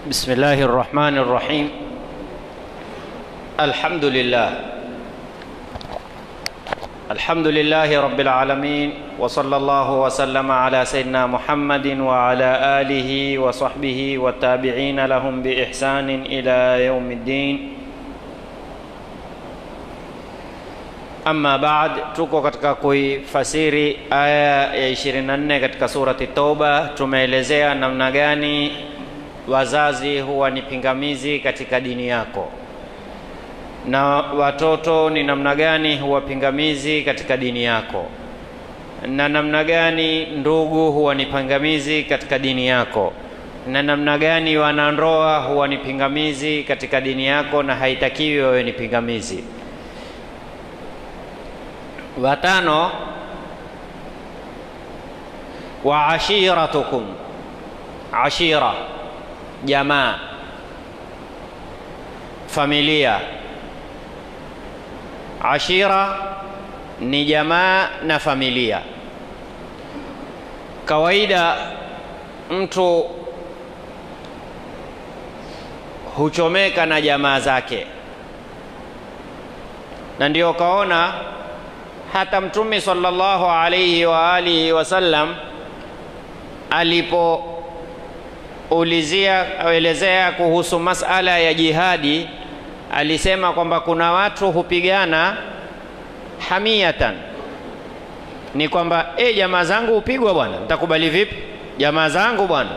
بسم الله الرحمن الرحيم الحمد لله الحمد لله رب العالمين وصلى الله وسلم على سيدنا محمد وعلى آله وصحبه والتابعين لهم بإحسان إلى يوم الدين Amma baad, tuko katika kuifasiri aya ya 24 katika surati Tauba. Tumeelezea namna gani wazazi huwa ni pingamizi katika dini yako na watoto ni namna gani huwa pingamizi katika dini yako na namna gani ndugu huwa ni pingamizi katika dini yako na namna gani wanandoa huwa ni pingamizi katika dini yako na haitakiwi wawe ni pingamizi. Watano, wa ashiratukum, ashira jamaa, familia. Ashira ni jamaa na familia. Kawaida mtu huchomeka na jamaa zake, na ndio kaona hata Mtume sallallahu alayhi wa alihi wasallam alipoulizia aelezea kuhusu masala ya jihadi, alisema kwamba kuna watu hupigana hamiyatan, ni kwamba e, jamaa zangu hupigwa bwana, mtakubali vipi? Jamaa zangu bwana.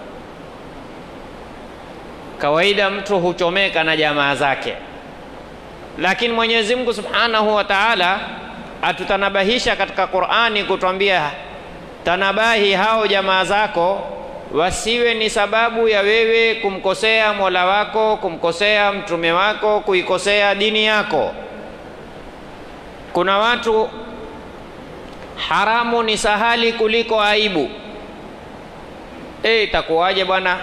Kawaida mtu huchomeka na jamaa zake, lakini Mwenyezi Mungu Subhanahu wa Ta'ala atutanabahisha katika Qur'ani kutwambia tanabahi hao jamaa zako wasiwe ni sababu ya wewe kumkosea Mola wako, kumkosea mtume wako, kuikosea dini yako. Kuna watu haramu ni sahali kuliko aibu. E, itakuwaje bwana,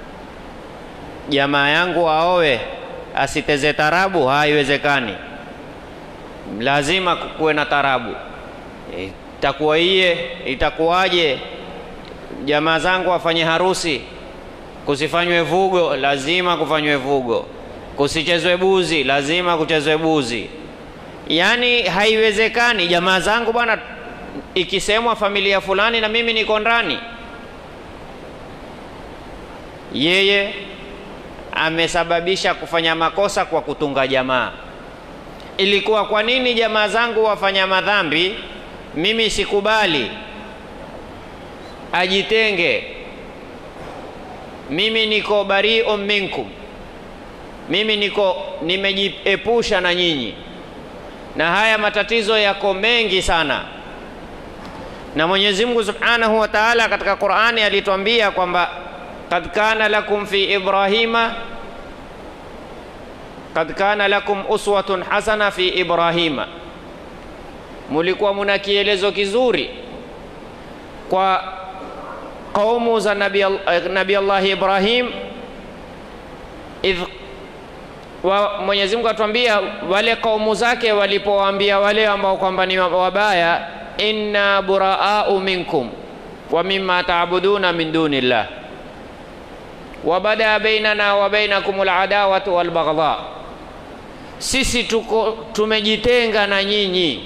jamaa yangu aowe asiteze tarabu? Haiwezekani lazima kuwe na tarabu. Itakuwa iye, itakuwaje jamaa zangu wafanye harusi, kusifanywe vugo? Lazima kufanywe vugo. Kusichezwe buzi? Lazima kuchezwe buzi. Yaani haiwezekani jamaa zangu bwana, ikisemwa familia fulani na mimi niko ndani. Yeye amesababisha kufanya makosa kwa kutunga jamaa ilikuwa kwa nini jamaa zangu wafanya madhambi, mimi sikubali, ajitenge, mimi niko bariu minkum, mimi niko nimejiepusha na nyinyi. Na haya matatizo yako mengi sana, na Mwenyezi Mungu Subhanahu wa Ta'ala katika Qur'ani alituambia kwamba kad kana lakum fi Ibrahima kad kana lakum uswatun hasana fi Ibrahima, mulikuwa muna kielezo kizuri kwa kaumu za Nabi, Nabi Allah Ibrahim idh wa Mwenyezi Mungu atuambia wale kaumu zake walipowaambia wale ambao kwamba ni wabaya, inna buraau minkum wa mimma taabuduna min dunillah wa bada bainana wa bainakum aladawatu walbaghdha sisi tuko tumejitenga na nyinyi.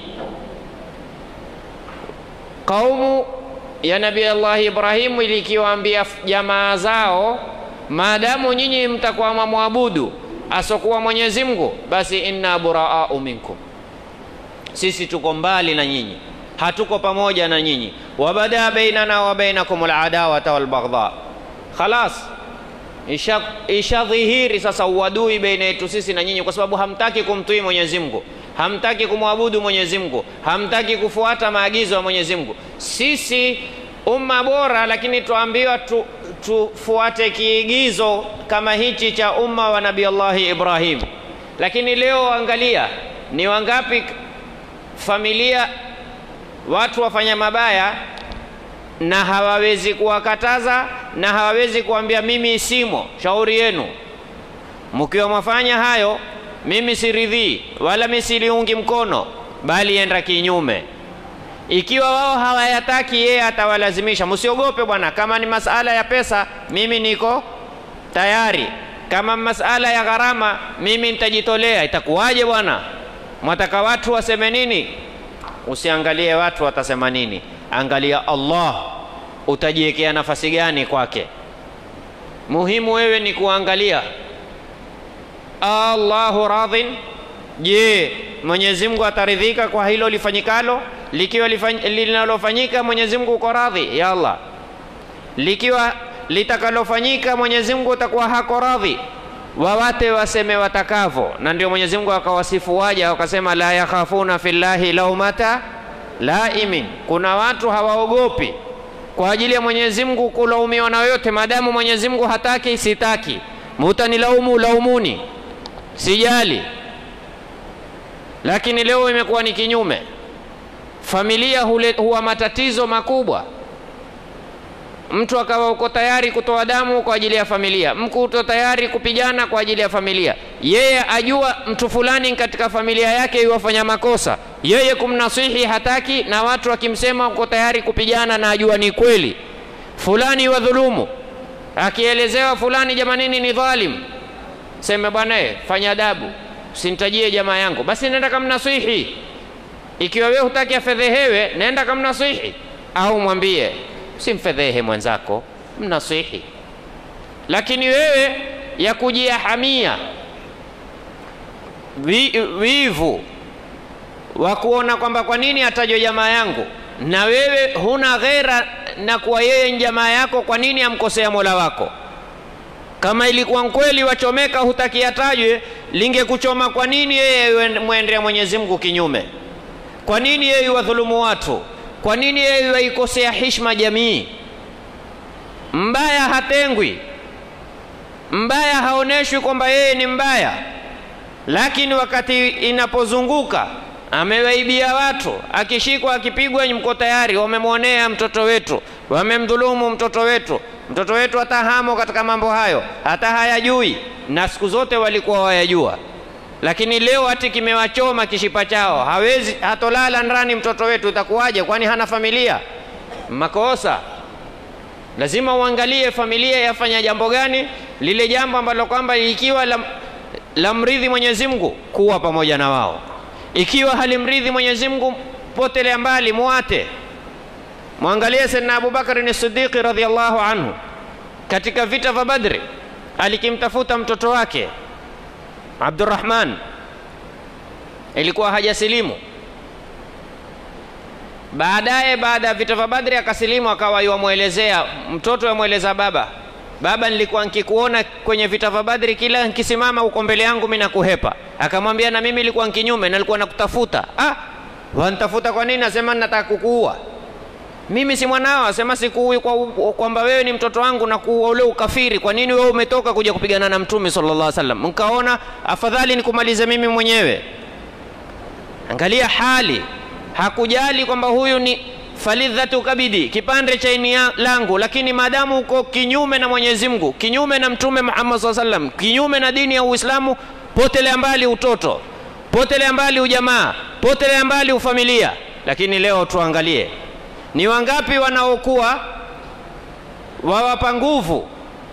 Kaumu ya Nabii Allah Ibrahimu ilikiwaambia jamaa zao, maadamu nyinyi mtakuwa mamwabudu asokuwa Mwenyezi Mungu, basi inna buraau minkum, sisi tuko mbali na nyinyi, hatuko pamoja na nyinyi. Wabada bainana wa bainakum aladawata walbaghdha, khalas ishadhihiri isha sasa uadui baina yetu sisi na nyinyi, kwa sababu hamtaki kumtii Mwenyezi Mungu, hamtaki kumwabudu Mwenyezi Mungu, hamtaki kufuata maagizo ya Mwenyezi Mungu. Sisi umma bora, lakini tuambiwa tu, tufuate kiigizo kama hichi cha umma wa Nabii Allahi Ibrahim. Lakini leo angalia, ni wangapi familia watu wafanya mabaya na hawawezi kuwakataza na hawawezi kuambia mimi simo, shauri yenu. Mkiwa mwafanya hayo, mimi siridhii wala mimi siliungi mkono, bali enda kinyume. Ikiwa wao hawayataki, yeye atawalazimisha. Msiogope bwana, kama ni masala ya pesa, mimi niko tayari kama masala ya gharama mimi nitajitolea itakuwaje bwana mwataka watu waseme nini usiangalie watu watasema nini angalia allah utajiwekea nafasi gani kwake muhimu wewe ni kuangalia allahu radhin je mwenyezi mungu ataridhika kwa hilo lifanyikalo likiwa linalofanyika mwenyezi mungu uko radhi ya allah likiwa litakalofanyika mwenyezi mungu utakuwa hako radhi wawate waseme watakavo na ndio mwenyezi mungu akawasifu waja wakasema la yakhafuna fillahi laumata laimin kuna watu hawaogopi kwa ajili ya mwenyezi mungu kulaumiwa na yoyote maadamu mwenyezi mungu hataki sitaki mutanilaumu laumuni sijali lakini leo imekuwa ni kinyume familia hule, huwa matatizo makubwa mtu akawa uko tayari kutoa damu kwa ajili ya familia mtu uko tayari kupigana kwa ajili ya familia yeye ajua mtu fulani katika familia yake iwafanya makosa yeye kumnasihi hataki na watu wakimsema uko tayari kupigana na ajua ni kweli fulani wadhulumu akielezewa fulani jamanini ni dhalim seme bwana fanya adabu sintajie jamaa yangu basi nenda kamnasihi ikiwa wewe hutaki afedhehewe nenda kamnasihi au mwambie simfedhehe mwenzako mnasihi lakini wewe ya kujiahamia wivu wa kuona kwamba kwa nini atajwa jamaa yangu na wewe huna ghera na kuwa yeye ni jamaa yako kwa nini amkosea mola wako kama ilikuwa kweli wachomeka hutaki atajwe lingekuchoma kwa nini yeye mwendea mwenyezi mungu kinyume kwa nini yeye wadhulumu watu kwa nini yeye waikosea hishma jamii mbaya hatengwi mbaya haoneshwi kwamba yeye ni mbaya lakini wakati inapozunguka amewaibia watu akishikwa akipigwa mko tayari wamemwonea mtoto wetu wamemdhulumu mtoto wetu mtoto wetu hata hamo katika mambo hayo hata hayajui na siku zote walikuwa wayajua lakini leo hati kimewachoma kishipa chao hawezi hatolala ndani mtoto wetu itakuwaje kwani hana familia makosa lazima uangalie familia yafanya jambo gani lile jambo ambalo kwamba ikiwa la, la mridhi mwenyezi mungu kuwa pamoja na wao ikiwa halimridhi mwenyezi mungu potelea mbali muate mwangalie sedna abubakari ni sidiqi radiallahu anhu katika vita vya badri alikimtafuta mtoto wake abdurahman ilikuwa hajasilimu baadaye baada ya vita vya badri akasilimu akawa yamwelezea mtoto yamweleza baba baba nilikuwa nkikuona kwenye vita vya badri kila nkisimama uko mbele yangu mi nakuhepa akamwambia na mimi ilikuwa nkinyume nalikuwa nakutafuta ah, wantafuta kwa nini asema nataka kukuua mimi si mwanao asema sikuui kwamba kwa wewe ni mtoto wangu na kuua ule ukafiri kwa nini wewe umetoka kuja kupigana na mtume sallallahu alaihi wasallam nkaona afadhali nikumalize mimi mwenyewe angalia hali hakujali kwamba huyu ni falidhatu kabidi kipande cha ini langu lakini maadamu uko kinyume na mwenyezi mungu kinyume na mtume muhammad saa sallam kinyume na dini ya uislamu potelea mbali utoto potelea mbali ujamaa potelea mbali ufamilia lakini leo tuangalie ni wangapi wanaokuwa wawapa nguvu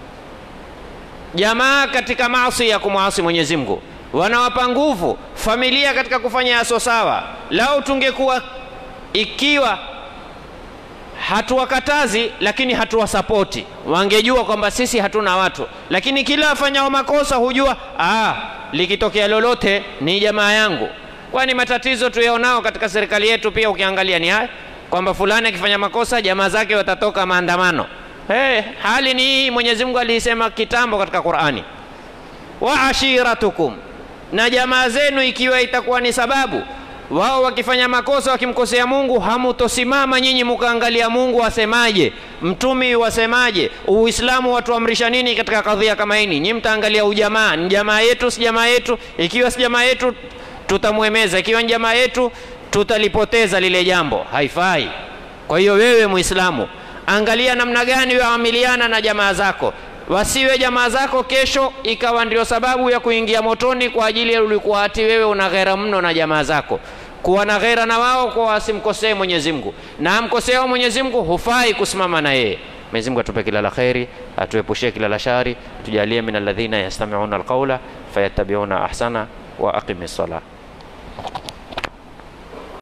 jamaa katika maasi ya kumwasi mwenyezi mungu wanawapa nguvu familia katika kufanya yaso sawa lau tungekuwa ikiwa hatuwakatazi lakini hatuwasapoti wangejua kwamba sisi hatuna watu lakini kila afanyao makosa hujua ah, likitokea lolote ni jamaa yangu kwani matatizo tuyaonao katika serikali yetu pia ukiangalia ni haya kwamba fulani akifanya makosa jamaa zake watatoka maandamano hey, hali ni hii mwenyezi mungu aliisema kitambo katika qurani wa ashiratukum na jamaa zenu ikiwa itakuwa ni sababu wao wakifanya makosa wakimkosea mungu hamutosimama nyinyi mukaangalia mungu asemaje mtumi wasemaje uislamu watuamrisha nini katika kadhia kama hini nyi mtaangalia ujamaa ni jamaa yetu si jamaa yetu ikiwa si jamaa yetu tutamwemeza ikiwa ni jamaa yetu tutalipoteza lile jambo haifai kwa hiyo wewe muislamu angalia namna gani waamiliana na jamaa zako wasiwe jamaa zako kesho ikawa ndio sababu ya kuingia motoni kwa ajili ya ulikuwa hati wewe una ghera mno na jamaa zako kuwa na ghera na wao kwa wasimkosee mwenyezi mungu na amkoseao mwenyezi mungu hufai kusimama na yeye Mwenyezi Mungu atupe kila la kheri, atuepushie kila la shari, tujalie min alladhina yastami'una alqawla fayattabi'una ahsana wa aqimi ssalah.